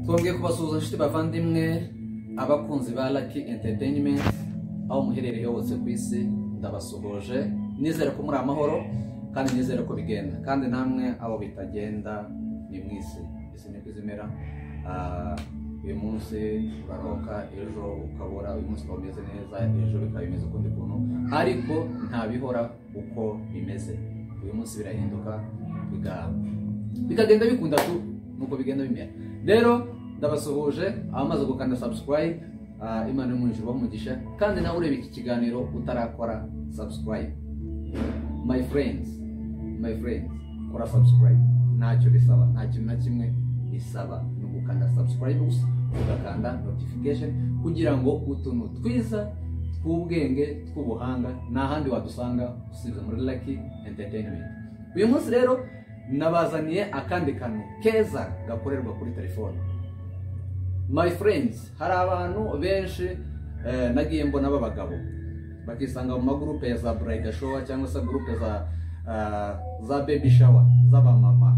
twongeye kubasuhuza inshuti bavandimwe abakunzi ba Lucky Entertainment aho muherereye hose ku isi ndabasuhuje nizere ko muri amahoro kandi nizere ko bigenda kandi namwe abo bitagenda ni mwisi isi niko izimera Ah, uyu munsi uraroka ejo ukabura uyu munsi ukaba umeze neza ejo bikaba bimeze ukundi kuntu ariko ntabihora uko bimeze uyu munsi birahinduka bigahama bikagenda bikunda tu nuko bigenda bimera rero ndabasuhuje abamaze gukanda subscribe ah, imana y'umwinjiro bamugisha kandi nawe ureba iki kiganiro utarakora subscribe my friends my friends kora subscribe ntacyo bisaba nta kintu na kimwe bisaba ni ugukanda subscribe gusa ugakanda notification kugira ngo utuntu twiza tw'ubwenge tw'ubuhanga nta handi wadusanga usibye muri Lucky Entertainment uyu munsi rero nabazaniye akandi kantu keza gakorerwa kuri telefone my friends hari abantu benshi eh, nagiye mbona b'abagabo bakisanga mu magurupe ya za bride shower cyangwa se gurupe za ah, za baby shower z'abamama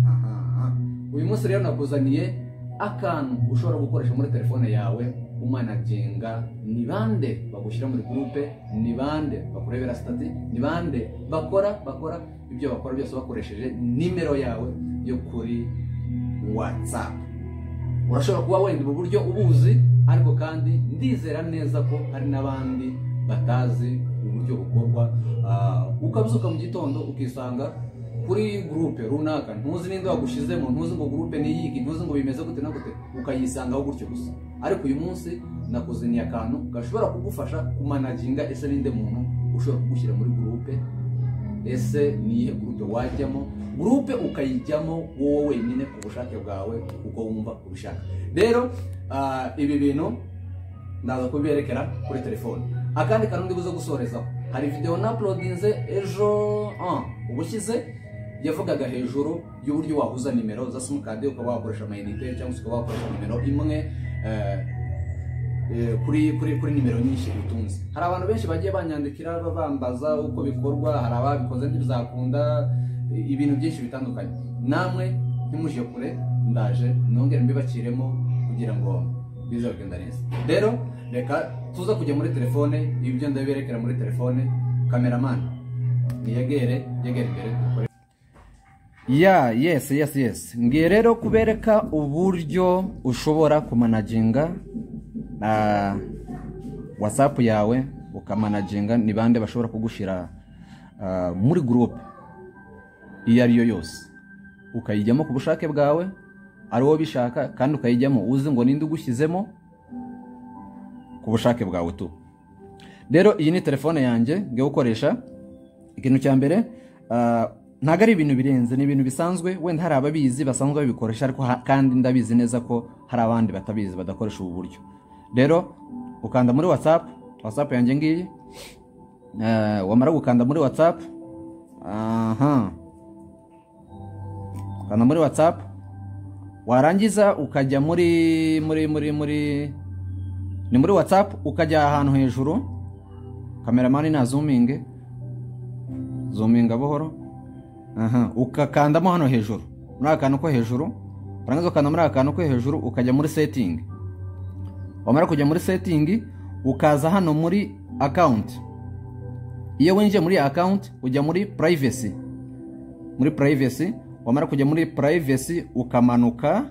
Aha, aha. uyu munsi rero nakuzaniye akantu ushobora gukoresha muri telefone yawe umanaginga ni bande bagushyira muri gurupe ni bande bakurebera sitati ni bande bakora bakora ibyo bakora byose bakoresheje nimero yawe yo kuri watsapu urashobora kuba wenda ubu buryo ubuzi ariko kandi ndizera neza ko hari n'abandi batazi uburyo bukorwa Ah, ukabyuka mu gitondo ukisanga kuri gurupe runaka ntuzi n'indi wagushyizemo ntuzi ngo gurupe ni iyigi ntuzi ngo bimeze gute na gute ukayisangaho gutyo gusa ariko uyu munsi nakuzaniye akantu gashobora kugufasha kumanaginga ese n'indi muntu ushobora kugushyira muri gurupe ese niyihe gurupe wajyamo gurupe ukayijyamo wowe wenyine ku bushake bwawe uko wumva ubishaka rero ah, ibi bintu ndaza kubiberekera kuri telefone akandi kantu ndi buze gusorezaho hari videwo na uploadinze ejo ah, ubushyize yavugaga hejuru y'uburyo wahuza nimero za simukadi ukaba wakoresha amayinite cyangwa se ukaba wakoresha nimero imwe eh, eh, kuri kuri kuri nimero nyinshi utunze hari abantu benshi bagiye banyandikira babambaza uko bikorwa hari ababikoze ntibizakunda eh, ibintu byinshi bitandukanye namwe ntimuje kure ndaje nongere mbibakiremo kugira ngo bize kugenda neza rero reka tuza kujya muri telefone ibyo ndabiberekera muri telefone kameramani niyegere yegere imbere dukore ya yesi yesi yesi ngiye rero kubereka uburyo ushobora kumanaginga ah, whatsapp yawe ukamanaginga ni bande bashobora kugushyira ah, muri groupe iyo ari yo yose ukayijyamo ku bushake bwawe ari wowe ubishaka kandi ukayijyamo uzi ngo ninde ugushyizemo ku bushake bwawe tu rero iyi ni telefone yanjye ngiye gukoresha ikintu cya mbere ah, ntabwo ari ibintu birenze ni ibintu bisanzwe wenda hari ababizi basanzwe babikoresha ariko ha- kandi ndabizi neza ko hari abandi batabizi badakoresha ubu buryo rero ukanda muri whatsapp whatsapp yanjye ngiyi Eh, wamara gukanda muri whatsapp aha ukanda muri whatsapp warangiza ukajya muri muri muri muri ni muri whatsapp ukajya ahantu hejuru kameramani nazuminge zuminga buhoro aha ukakandamo hano hejuru muri aka kantu ko hejuru warangiza ukanda muri aka kantu ko hejuru ukajya muri setingi wamara kujya muri setingi ukaza hano muri akawunti iyo winjiye muri akawunti ujya muri purayivesi muri purayivesi wamara kujya muri purayivesi ukamanuka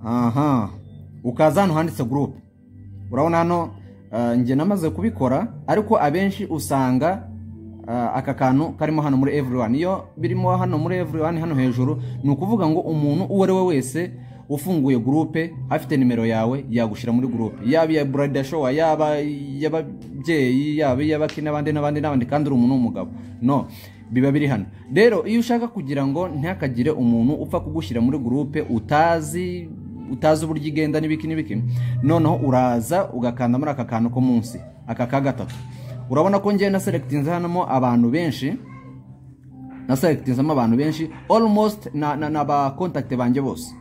aha ukaza hano handitse gurupe urabona hano ah, njye namaze kubikora ariko abenshi usanga ah, aka kantu karimo hano muri everyone iyo birimo hano muri everyone hano hejuru ni ukuvuga ngo umuntu uwo ari we wese ufunguye gurupe afite nimero yawe yagushyira muri gurupe yaba iya burayida showa yaba iy'ababyeyi yaba iy'abaki n'abandi n'abandi n'abandi kandi uri umuntu w'umugabo no biba biri hano rero iyo ushaka kugira ngo ntihakagire umuntu upfa kugushyira muri gurupe utazi utazi uburyo igenda n'ibiki n'ibiki noneho uraza ugakanda muri aka kantu ko munsi aka ka gatatu urabona ko ngewe naserekitinze hanamo abantu benshi naserekitinzemo abantu benshi almost na- na- na ba kontakite banjye bose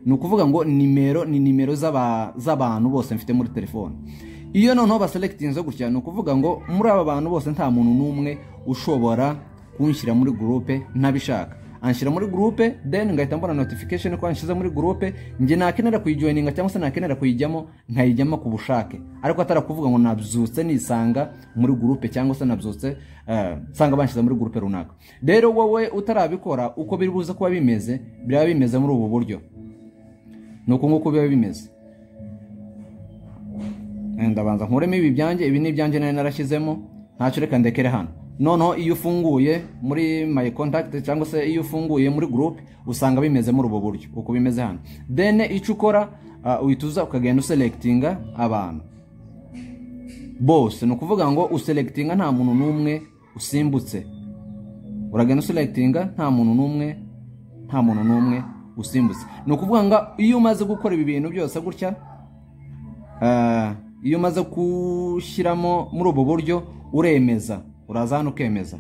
ni ukuvuga ngo nimero ni nimero z'aba- z'abantu bose mfite muri telefone iyo noneho baserekitinze gutya ni ukuvuga ngo muri aba bantu bose nta muntu n'umwe ushobora kunshyira muri gurupe ntabishaka anshyira muri gurupe deni ngahita mbona notification ko anshyize muri gurupe njye nakenera kuyijoyininga cyangwa se nakenera kuyijyamo nkayijyamo ku bushake ariko atarakuvuga ngo nabyutse nisanga muri gurupe cyangwa se nabyutse eh, nsanga banshyize muri gurupe runaka rero wowe utarabikora uko biri buze kuba bimeze biraba bimeze muri ubu buryo ni uku nguku biba bimeze ndabanza nkuremo ibi byanjye ibi ni ibyanjye nari narashyizemo ntacyo reka ndekere hano noneho iyo ufunguye muri my contact cyangwa se iyo ufunguye muri group usanga bimeze muri ubu buryo uko bimeze hano then icyo ukora ah, uhita uza ukagenda uselekitinga abantu bose ni ukuvuga ngo uselekitinga nta muntu n'umwe usimbutse uragenda uselekitinga nta muntu n'umwe nta muntu n'umwe usimbutse ni ukuvuga ngo iyo umaze gukora ibi bintu byose gutya Ah, iyo umaze gushyiramo muri ubu buryo uremeza uraza hano ukemeza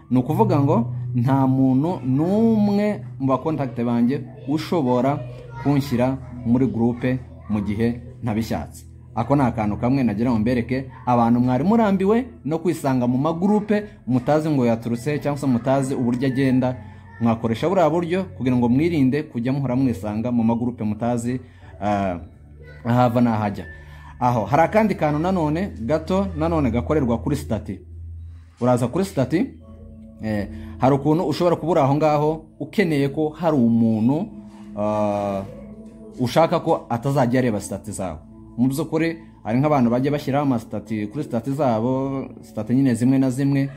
ni ukuvuga ngo nta muntu n'umwe mu bakontakite banjye ushobora kunshyira muri gurupe mu gihe ntabishatse ako ni akantu kamwe nagira ngo mbereke abantu mwari murambiwe no kwisanga mu magurupe mutazi ngo yaturutse cyangwa se mutazi uburyo agenda mwakoresha buriya buryo kugira ngo mwirinde kujya muhora mwisanga mu magurupe mutazi ah, ahava n'ahajya aho hari akandi kantu nanone gato nanone gakorerwa kuri sitati uraza kuri sitati eh, hari ukuntu ushobora kuba uri aho ngaho ukeneye ko hari umuntu ah, ushaka ko atazajya areba sitati zawe mu by'ukuri hari nk'abantu bajya bashyiraho amasitati kuri sitati zabo sitati nyine zimwe na zimwe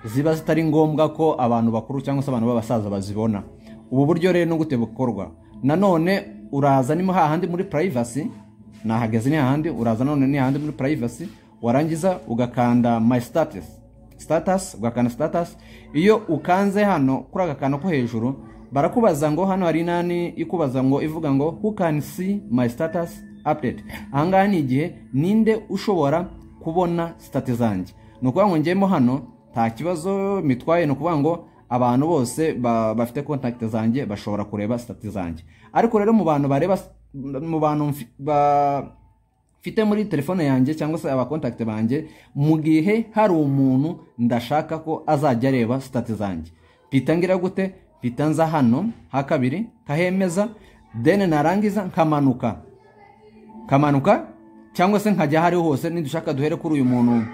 ziba zitari ngombwa ko abantu bakuru cyangwa se abantu b'abasaza bazibona ubu buryo rero ni gute bukorwa nanone uraza ni hahandi muri purayivasi nahageze ni hahandi uraza none ni hahandi muri purayivasi warangiza ugakanda my status status ugakanda status iyo ukanze hano kuri aka kantu ko hejuru barakubaza ngo hano hari inani ikubaza ngo ivuga ngo who can see my status update ahangaha ni igihe ninde ushobora kubona sitati zanjye ni ukuvuga ngo ngemo hano nta kibazo mitwaye ni ukuvuga ngo abantu bose ba- bafite kontakiti zanjye bashobora kureba sitati zanjye ariko rero mu bantu bareba mu bantu mfi- ba- mfite muri telefone yanjye cyangwa se abakontakiti banjye mu gihe hari umuntu ndashaka ko azajya areba sitati zanjye mpita ngira gute mpita nza hano ha kabiri nkahemeza deni narangiza nkamanuka nkamanuka cyangwa se nkajya aho ariho hose nidushaka duhere kuri uyu muntu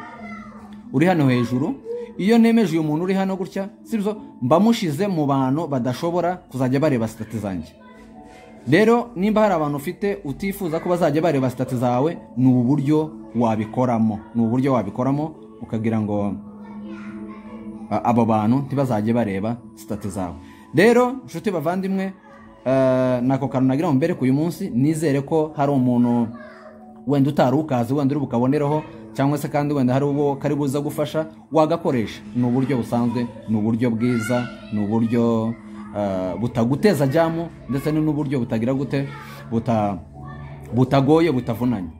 uri hano hejuru iyo nemeje uyu muntu uri hano gutya sibyo mba mushize mu bantu badashobora kuzajya bareba sitati zanjye rero nimba hari abantu ufite utifuza ko bazajya bareba sitati zawe ni uburyo wabikoramo ni uburyo wabikoramo ukagira ngo a- abo bantu ntibazajye bareba sitati zawe rero nshuti bavandimwe eh, nako kantu nagira ngo mbereke uyu munsi nizere ko hari umuntu wenda utari ukazi wenda uri bukabonereho cyangwa se kandi wenda hari uwo kari buza gufasha wagakoresha ni uburyo busanzwe ni uburyo bwiza ni uburyo eh, butaguteza ajyamo ndetse ni n'uburyo butagira gute buta butagoye butavunanye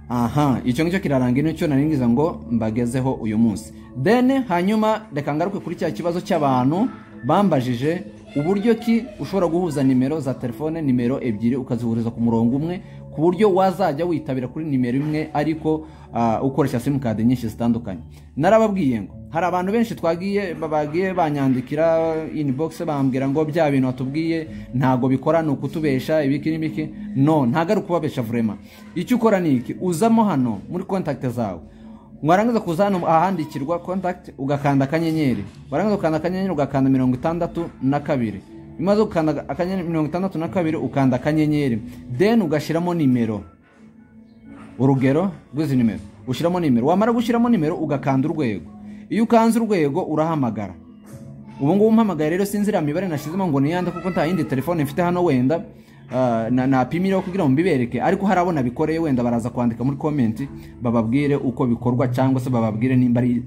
aha icyo ngicyo kiraranga nicyo nari ngize ngo mbagezeho uyu munsi then hanyuma reka ngaruke kuri cya kibazo cy'abantu bambajije uburyo ki ushobora guhuza nimero za telefone nimero ebyiri ukazihuriza ku murongo umwe ku buryo wazajya witabira kuri nimero imwe ariko ah, ukoresha simukadi nyinshi zitandukanye narababwiye ngo hari abantu benshi twagiye bagiye banyandikira inbox bambwira ngo bya bintu watubwiye ntabwo bikora ni ukutubesha ibiki n'ibiki no ntabwo ari ukubabesha vurema icyo ukora ni iki uzamo hano muri kontakite zawe warangiza kuza hano ahandikirwa kontakiti ugakanda akanyenyeri warangiza gukanda akanyenyeri ugakanda mirongo itandatu na kabiri bimaze gukanda akanyenyeri mirongo itandatu na kabiri ukanda akanyenyeri deni ugashyiramo nimero urugero rw'izi nimero ushyiramo nimero wamara gushyiramo nimero ugakanda urwego iyo ukanze urwego urahamagara ubu ngubu mpamagaye rero sinzi iriya mibare nashyizemo ngo niyande kuko nta yindi telefone mfite hano wenda ah, na- napimireho kugira ngo mbibereke ariko hari abo nabikoreye wenda baraza kwandika muri komenti bababwire uko bikorwa cyangwa se bababwire nimba ari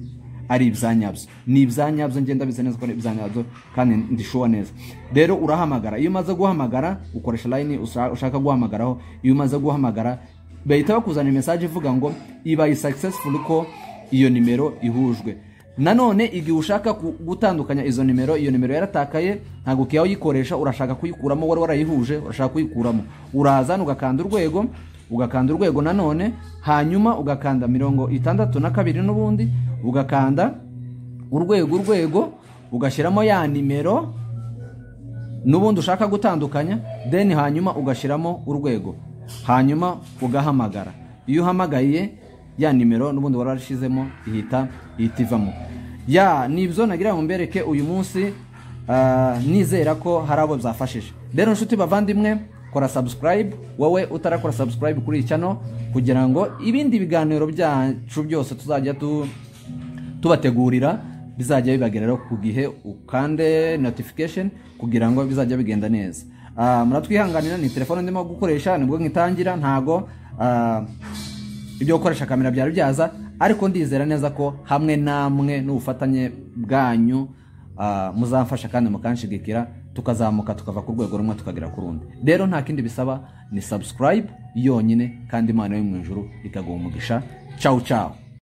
ari ibyanyabyo ni ibyanyabyo ngenda bize neza ko ari ibyanyabyo kandi ndishuwa neza rero urahamagara iyo umaze guhamagara ukoresha line usa- ushaka guhamagaraho iyo umaze guhamagara bahita bakuzanira mesaje ivuga ngo ibaye successful ko iyo nimero ihujwe nanone igihe ushaka ku- gutandukanya izo nimero iyo nimero yaratakaye ntabwo ukwiye uyikoresha urashaka kuyikuramo wari warayihuje urashaka kuyikuramo uraza hano ugakanda urwego ugakanda urwego nanone hanyuma ugakanda mirongo itandatu na kabiri n'ubundi ugakanda urwego urwego ugashyiramo ya nimero n'ubundi ushaka gutandukanya deni hanyuma ugashyiramo urwego hanyuma ugahamagara iyo uhamagaye ya nimero n'ubundi wari warashyizemo ihita ihita ivamo ya ni ibyo nagira ngo mbereke uyu munsi ah, nizera ko hari abo byafashije rero inshuti bavandimwe kora subscribe wowe utarakora subscribe kuri iyi channel kugira ngo ibindi biganiro byacu byose tuzajya tu tubategurira bizajya bibageraho ku gihe ukande notification kugira ngo bizajya bigenda neza Ah, muratwihanganira ni telefone ndimo gukoresha nibwo ngitangira ntago ah, ibyo gukoresha kamera byari byaza ariko ndizera neza ko hamwe namwe n'ubufatanye bwanyu ah, muzamfasha kandi mukanshigikira tukazamuka tukava ku rwego rumwe tukagera ku rundi rero nta kindi bisaba ni subscribe yonyine kandi imana yo mu ijuru ikaguha umugisha ciao ciao